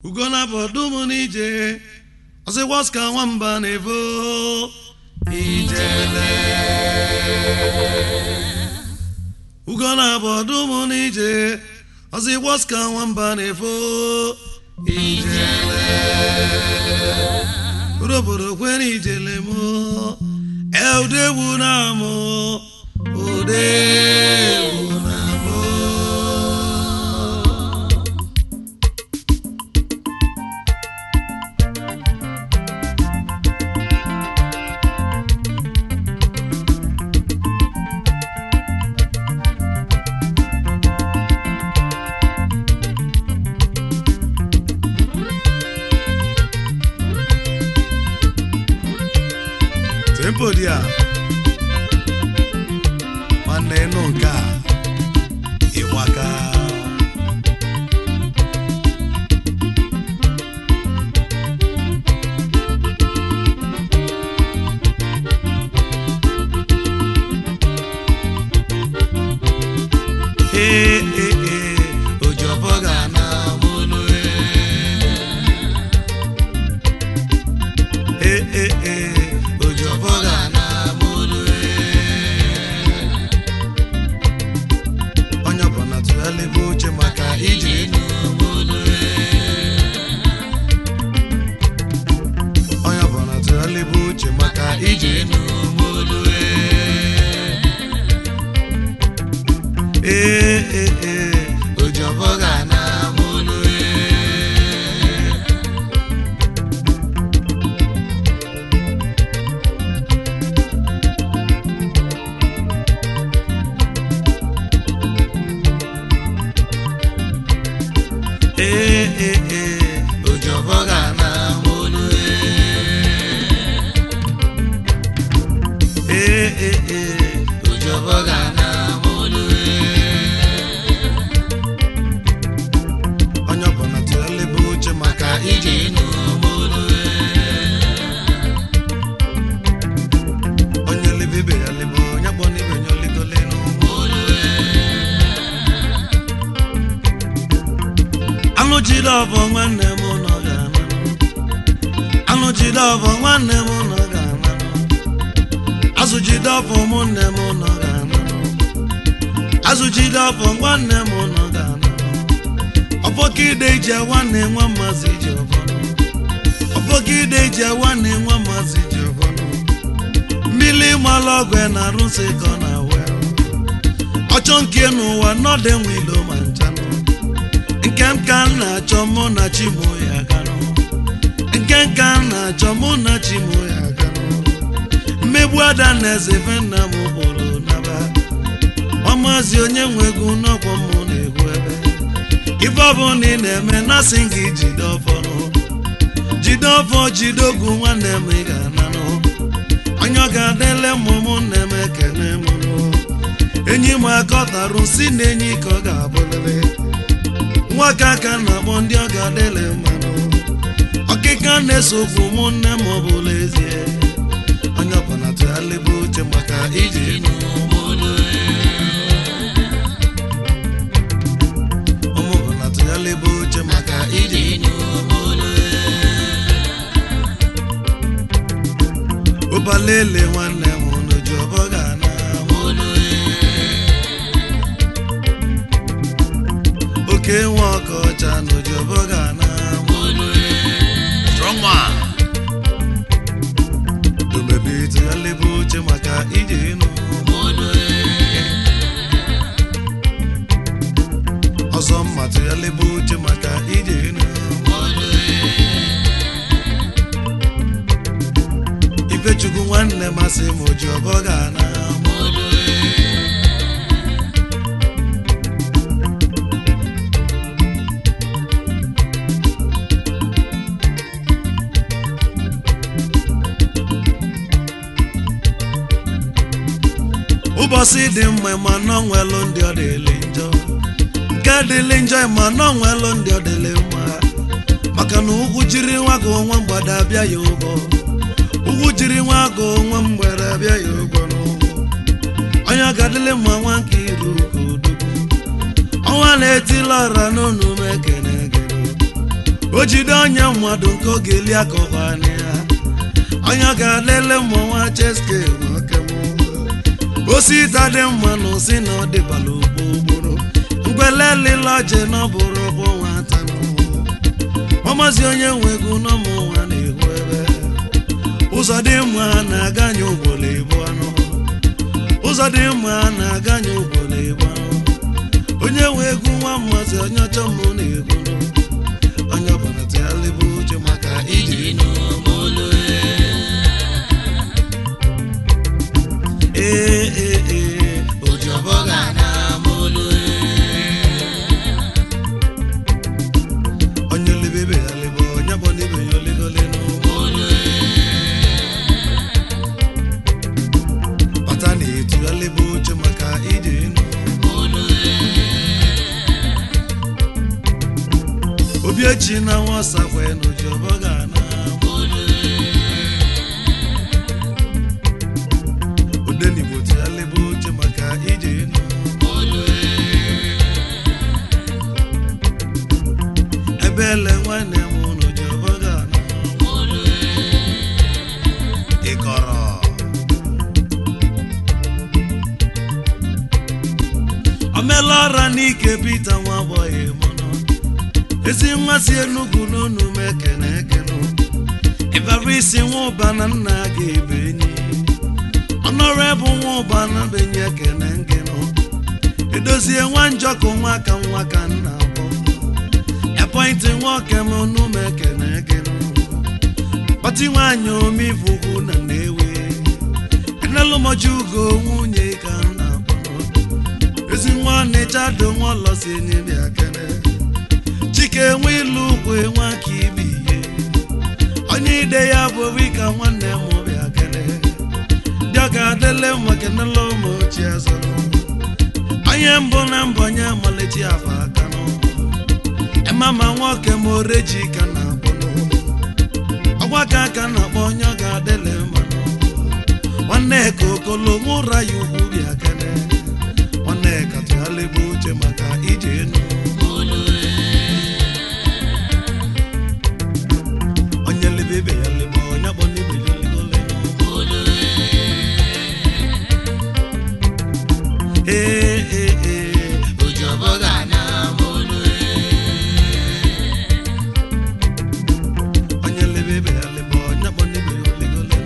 ugona bụ ọdụm n'ije ọsịkwas ka nwamba na-evo ijele ugona bụ ọdụm n'ije ọsịkwas ka nwamba na-evo ijele obodo kwere ijele mụ eudegbu na mụ odegbu na mụ tempo dị a nwanne nụ nke a ịgbaka ee ee ee ojọbọ ga na mụnụ ee ee ee ojọbọ ga na mụnụ onye ọbụla tụgharịba uche maka ije n'obodo onye ọbụla tụgharịba uche maka ije n'obodo ee ee ee ojọbọ ga na mụnụ ee ee ee ojọbọ ga na mụnụ ee ee ee ojọbọ ga na mụnụ onye ọbụla tụgharịba uche maka ije n'obodo onye lebe ibe ya lebe onye kpọ n'ibe ya oligole n'ụgbọelu anụ jide ọbọ nwanne m nọ ga-ananụ anụ jide ọbọ nwanne m nọ ga-ananụ azụ jide ọbọ ụmụnne m nọ ga-ananụ azụ jide ọbọ nwanne m nọ ga-ananụ ọbọkide ije nwanne nwa mmazi ji ọbọnụ ọbọkide ije nwanne nwa mmazi ji ọbọnụ mmiri malụ ọgwụ na arụsị ka ọ na-awe ọchọ nke n'ụwa nọdụ enwe ilo ma nchanụ nke m ka m na-achọ mụ na chimo ya ganụ nke m ka m na-achọ mụ na chimo ya ganụ mmegbu ada na eze be nna m kpụrụ naba ọmazi onye nwe egwu n'ọkwọ mụ na-egwu ebe ife ọbụla ị na-eme nasị gị jide ọfọnụ jide ọfọ jide ogwu nwanne m ị ga-ananụ onye ọ ga-adịle mụ ụmụnne m ekene mụnụ enyi m akọtarụ si na enyi ka ọ ga-abụlịrị nwoke aka na-akpọ ndị ọ ga-adịle mmanụ ọkịka na-eso okwu ụmụnne m ọbụla ezie onye ọbụla tụgharịba uche maka ije n'obodo ụmụ ọbụla tụgharịba uche maka ije n'obodo ụbalele nwanne m n'oji ọbọ ga na mụlụ oke nwe ọkọcha n'oji ọbọ ga na mụlụ strong man domebi tụgharịba uche maka ije n'obodo ọzọ mma tụgharịba uche maka ije n'obodo ifechukwu nwanne masị m oji ọbọ ga na mụlụ ụbọchị dị mma ma nọ nwelụ ndị ọ dịlị njọ nke dịlị njọ ma nọ nwelụ ndị ọ dịlị mma maka na ugwu jiri nwa gị nwa mgbada abịa ya ụgwọ ugwu jiri nwa gị nwa mgbada abịa ya ụgwọ n'ụgwọ onye ọ ga-adịlị mma nwa nke iru ka odogwu ọnwa na-etila ọra n'onu m ekene gero o jide onye mmadụ nke ọ ga-eli akọkwana ya onye ga-alele mmọnwa cheske nwoke m osita dị mma na osi na ọ dịbala ogbogboro mgbelelile oje na ọ bụrụ ụkwụ nwata ọmazi onye nwe ego n'ọmụ nwa na-ehu ebe ụzọ dị mma na-aganye ogbolo ebu anụ ụzọ dị mma na-aganye ogbolo ebu anụ onye nwe egwu nwa mmazi onye ọchọ m na-egwu onye ọbụla tịgharịba uche maka iji ee ee ee ojọbọ ga na onye lebebe ya lebe onye bụ n'ibe ya olegole n'ụgbọ bata na-etughalịba oche maka ije enu obi echi na nwasakwe n'ojọbọ ga na odenigbo tughalịba oche maka ije enu ebe ele nwanne m n'ojọbọ ga na ịkọrọ omela ọra n'ike pita nwa agbọghị mụnụ ezi nwa si enugwu n'onu m ekene ekene ịbara isi nwa ụba na nna ga ebe enyi ọnọrọ bụ nwa ụba na benye ekene ngenụ edozie nwa njọkụ nwa ka nwa ka nna bụ epọintị nwoke m onu m ekene ekene kpọti nwaanyị omivugwu na nnewe enelụmọji ugo nwunye ka nna bụ ezi nwa ọnịcha do nwa ọlọsi enyi bịa kene chike nwe ilu ugwu nwa ka ibe ihe onye ide ya bụ obi ka nwanne m bịa kene ndị ọ ga-adịle mma kenela ụmụ ochie zụrụ onye mbụ na mbụ onye malechi afa aka nụ emama nwoke m oreji ka na akpọnụ ọgwa ka aka na-akpọ onye ọ ga-adịle mma nụ nwanne ka okolo nwụra ya ugwu bịa kene nwanne ka tụghalịba uche maka ije enu onye lebebe ya lebe onye kpọ n'ibe ya oligole ee ee ee ojọbọ ga na onye lebebe ya lebe onye kpọ n'ibe ya oligole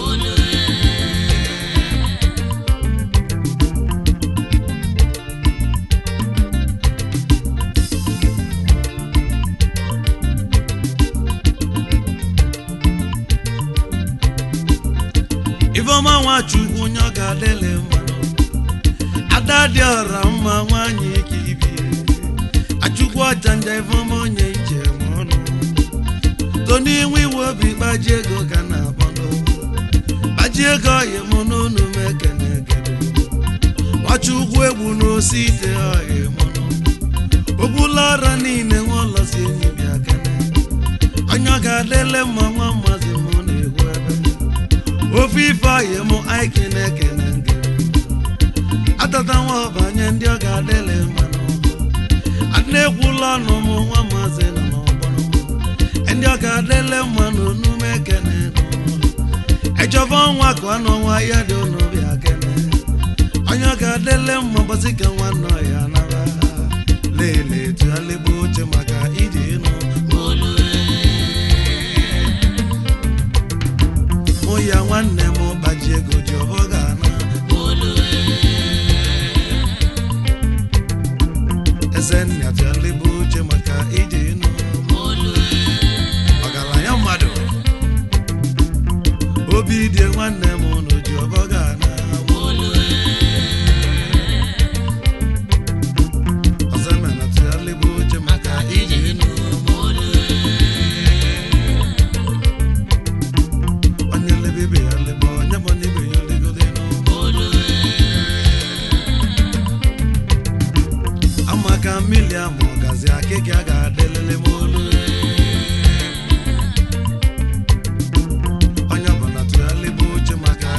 ifeọma nwachukwu onye ọ ga-adịle mmanụ ada dị ọra mma nwanyị ka ibie achukwu ọchanja ifeọma onye njem ọnụ toni nwe iwe obi gbaji ego ka na abọdụ gbaji ego ọhịa m n'onu m ekene ekene nwachukwu egbu n'osi ite ọhịa mụnụ ogbula ọra niile nwa ọlọsi enyi bịa kene onye ọ ga-adịle mma nwa mmazi m na-egwu ebe ofe ife ọhịa m aiki na-ekene nke atata nwa ọbanye ndị ọ ga-adịle mmanụ adịna-ekwula ọnụ m nwa maazị nọ n'ọgbọrọ m ndị ọ ga-adịle mmanụ n'ume ekene ejọba ọnwa ka ọnụ ọnwa ya dị ụnụ bịa kene onye ọ ga-adịle mma gbasị ka nwanne ọhịa nara lele tụghalịgba oche maka ije ịnụ mụ ya nwanne m gbaji ego ji ọbọ ga-ana eze nna tụghalịgba oche maka ije ịnụ ọgaranya mmadụ obi dị nwanne m nụ ji ọbọ ga-ana ọzọ emena tụghalịgba oche maka ije ịnụ onye lebebe ya lebe onye bụ n'ibe ya olegole amaka mmiri ama ọgazi akịka a ga-adịlele m olu onye ọbụla tụghalịba oche maka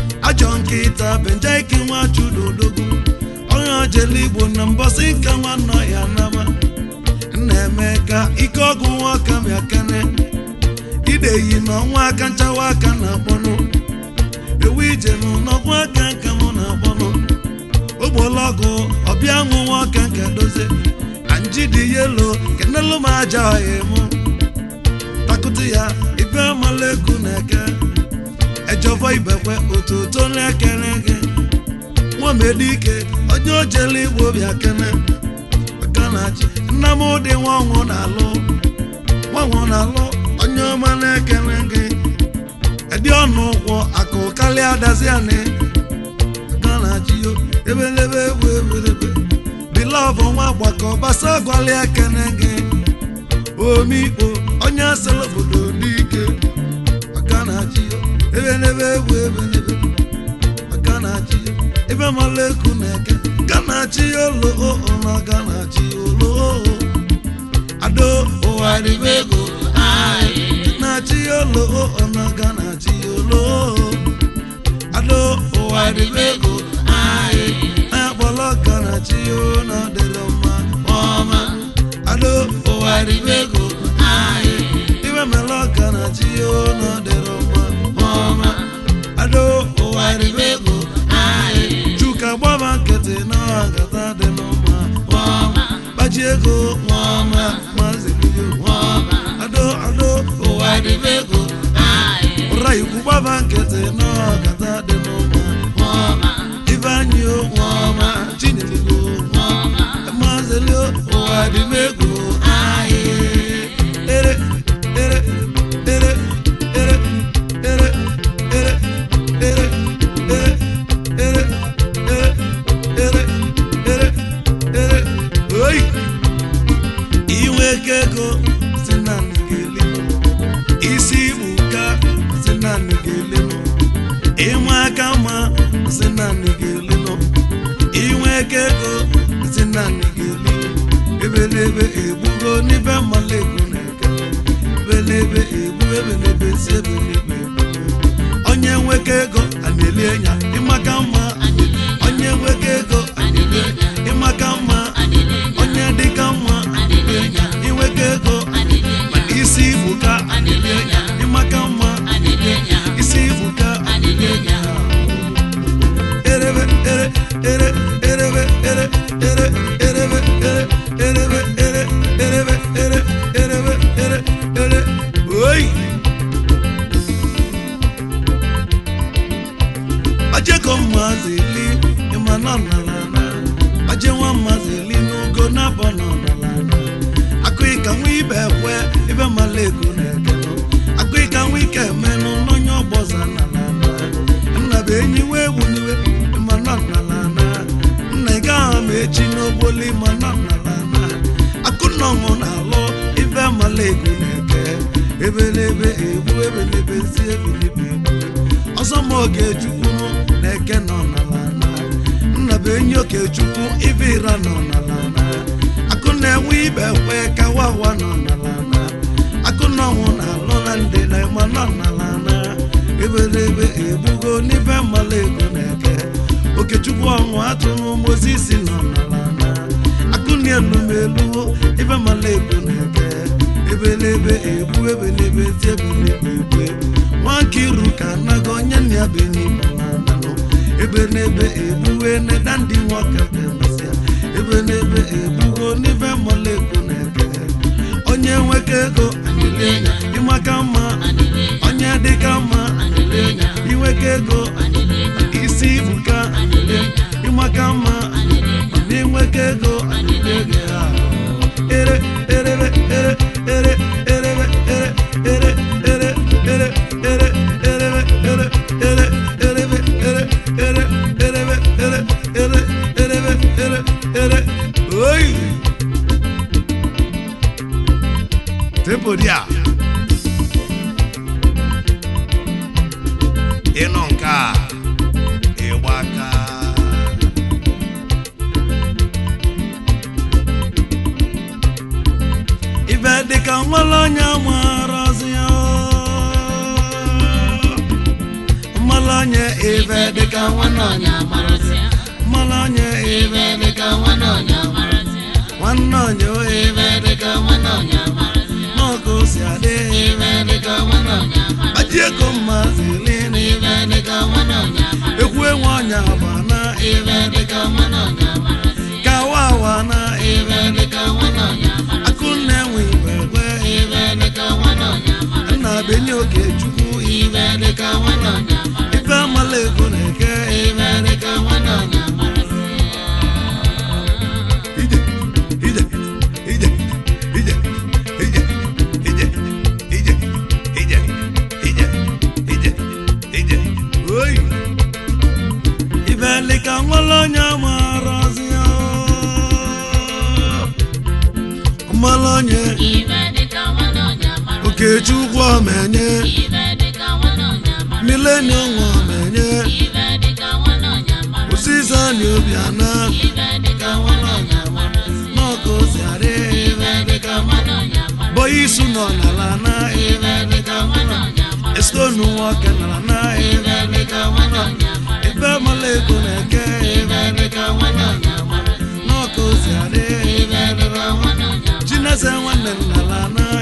ajọ nkịta benjaiki nwa chudodogwu onye ojele igbo na mbọsị nke nwanne ya nama na-eme ka ike ọgụ nwoke bịa kene ideyi na ọnwa aka nchawa aka na-akpọnụ ewu ije n'ọgwụ aka nke mụ na-akpọnụ ogbolọgụ ọbịa nwụ nwoke nke dozie anji dị yelo kenelu m aja ọhịa mụ takụtụ ya ibe amala ego na-eke ejọfọ ibekwe otuto na-ekele gị nwamedike onye ojele igbo bịa kene aka na-achị nna m dị nwanwụ na-alụ nwanwụ na-alụ onye ọma na-ekele gị ịdị ọnụ ụkwụ akụ karịa dazianị aka na-achị yo ebelebe egwu ebelebe bilọvụ nwa gbakọ gbasa gwalị ekene gị omikpo onye asịrị obodo n'ike aka na-achị yo ebelebe egwu ebelebe aka na-achị yo ebe mala eku na-eke ka na-achị ya olo na ga na-achị olo ado ụwa dịbe ego na-achị ya olo na ga na-achị olo ado ụwa dịbe ego akpọrọ ka na-achị ya na dịrị mma ọma ado ụwa dịbe ego ibe mere ọka na-achị ya na dịrị mma ọma ado ụwa dịbe ego chuka gbaba nkịtị na agata dị n'ọma ọma gbaji ego nwaọma maazị bido nwaọma ado ado ụwa dịbe ego ụra ikwu gbaba nkịtị na agata dị n'ọma ọma ifeanyị o nwaọma chinyeligo nwaọma maazị lio ụwa dịbe ego ere ere ere ere ere ere ere ere ere ere ere ere ere oyi inwe ego ego si na nị ga-elinụ isi igbuka si na nị ga-elinụ inwe aka mma si na nị ga-elinụ inwe ego ego si na nị ga-elinụ ebelebe egbugo n'ibe mmala egwu na-eke ebelebe egbu ebelebe si ebelebe egbu onye nweke ego a na-eli enya ịmaka mma onye nweke ego a na-eli enya ịmaka mma onye dịka mma a na-eli enya inweke ego mana isi igbuka a na-eli enya ịmaka mma isi igbuka a na-eli enya erebe ere ere erebe ere ere erebe ere erebe ere erebe ere erebe ere ere oyi ajeko mmazi li ịma nọ n'ala aje nwa mmazi li n'ugo n'abọ nọ n'ala akụ ịka nwa ibe ekwe ibe mala ego na-ekenụ akụ ịka nwa ike emenụ n'onye ọgbọza n'ala nna bụ enyi wee wuniwe ịma nọ n'ala nna ị gaghị ma echi n'ogboli ịma nọ n'ala akụ nnọṅụ na-alụ ibe mala ego na-eke ebelebe egbu ebelebe si ebelebe egbu ọzọ ma oge chukwu na-eke nọ n'ala nna bụ enyi okechukwu ibe ịra nọ n'ala akụ na-enwe ibe kwe ka wawa nọ n'ala akụ na ọnwụ na-alụ na ndị na-ema nọ n'ala ebelebe egbugo n'ibe mmala ego na-eke okechukwu ọnwụ atụrụ mozisi nọ n'ala akụ na-elu m elu ibe mmala ego na-eke ebelebe egbu ebelebe ti ebelebe egbe nwanke iru ka anago onye nna ya be n'igbo na-ananụ ebe n'ebe egbuwe neda ndị nwoke bemesịa ebe n'ebe egbugo n'ibe mmala ego na-eke onye nweke ego ịmaka mma onye dịka mma inweke ego isi ibuka ịmaka mma na inweke ego ere erebe ere ere erebe ere ere ere ere ere erebe ere ere erebe ere ere erebe ere ere erebe ere ere oyi tempo dia ịnụ nke a ịgba aka ibe dịka nwere onye marazi ya mmalụ onye ibe dịka nwanne ọnya Amarasịa, mmanụ onye ibe dịka nwanne ọnya amarasịa, nwanne ọnya o ibe dịka nwanne ọnya amarasịa, n'ọkụ si adị ibe dịka nwanne ọnya aji ego mmazi li na ibe dịka nwanne ọnya ekwu enwe ọnya agba na ibe dịka nwanne ọnya kawa awa na ibe dịka nwanne ọnya akụ na-enwe igwe gbe ibe dịka nwanne ọnya nna benye oke chukwu ibe dịka nwanne ọnya ibe amala ego na-eke ibe dịka nwanne ọnya ije ije ije ije ije ije ije ije ije ije ije oyi ibe dịka nwere onye mara ozi ya mmalụ onye ibe dịka nwanne ọnya mara, okechukwu omenye ibe dịka nwanne ọnya mara, milenium omenye ibe dịka nwanne ọnya mara, osisi anyị obiana ibe dịka nwanne ọnya mara, n'ọkụ si adị ibe dịka nwanne ọnya mara, bọyị isu nọ n'ala na ibe dịka nwanne ọnya mara, estonu nwoke nọrọ na ibe dịka nwanne ibe mala ego na-eke ibe dịka nwanne n'ọkụ si adị ibe dịka nwanne chinese nwanne m n'ala na